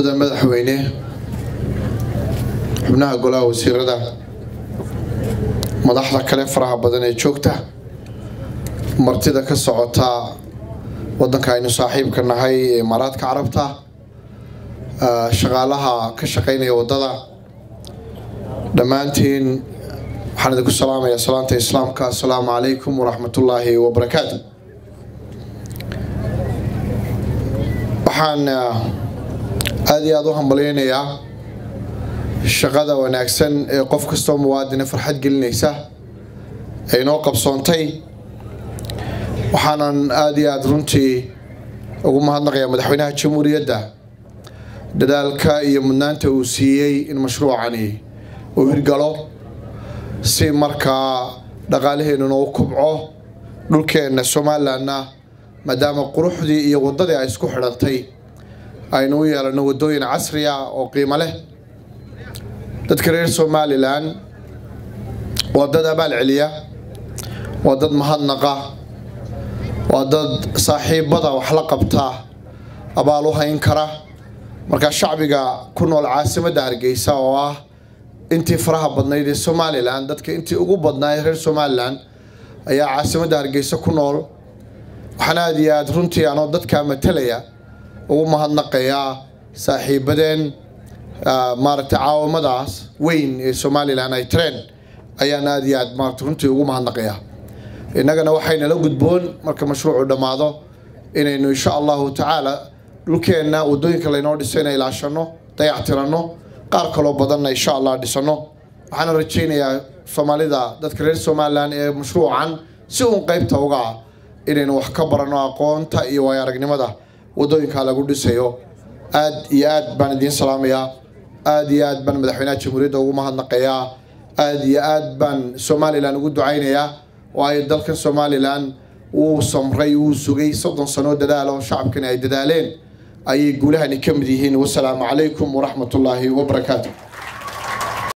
mudan madaxweyne xubnaha golaha wasiirada madaxda kale faraha badan ee joogta martida ka socota wadanka aynu saaxiibka nahay ee imaaraadka carabta shaqaalaha ka shaqeynaya wadada dhammaantiin waxaan idinku salaamayaa salaanta islaamka assalaamu calaykum waraxmatullaahi wabarakaatu waxaan aada iyo aada u hambalyeynayaa shaqada wanaagsan ee qof kastoo muwaadina farxad gelinaysa ee inoo qabsoontay waxaanan aada iyo aada runtii ugu mahadnaqayaa madaxweynaha jamhuuriyadda dadaalka iyo mudnaanta uu siiyey in mashruucani uu hirgalo si markaa dhaqaalaheennuna u kubco dhulkeenna somalilanna maadaama quruxdii iyo waddadii ay isku xidhantay aynu u yeelano waddooyin casri ah oo qiimo leh dadka reer somalilan waa dad abaal celiya waa dad mahadnaqa waa dad saaxiibada wax la qabta abaal u hayn kara markaa shacbiga ku nool caasimadda hargeysa oo ah intii faraha badnayd ee somalilan dadka intii ugu badnaa ee reer somalilan ayaa caasimadda hargeysa ku nool waxaan aada iyo aada runtii anoo dadkaa matalaya ugu mahadnaqayaa saaxiibadeen maaragtay caawamadaas weyn ee somalilan ay tareen ayaan aada iyo aad maarata runtii ugu mahadnaqayaa innagana waxaynala gudboon marka mashruucu dhammaado inaynu insha allahu tacaala dhulkeenna waddooyinka laynoo dhisay ina ilaashano dayactiranno qaar kaloo badanna insha allah dhisano waxaana rajaynayaa soomaalida dadka reer somalilan ee mashruucan si uun qeybta uga ah inaynu wax ka barano aqoonta iyo waayo aragnimada waddooyinka lagu dhisayo aad iyo aad baan idiin salaamayaa aad iyo aad baan madaxweynaha jamhuuriyadda ugu mahadnaqayaa aad iyo aad baan somalilan ugu ducaynayaa waayo dalkan somalilan wuu samray wuu sugay soddon sanoo dadaalo shacabkani ay dadaaleen ayay guulahani ka mid yihiin wasalaamu calaykum waraxmatullaahi wabarakaatu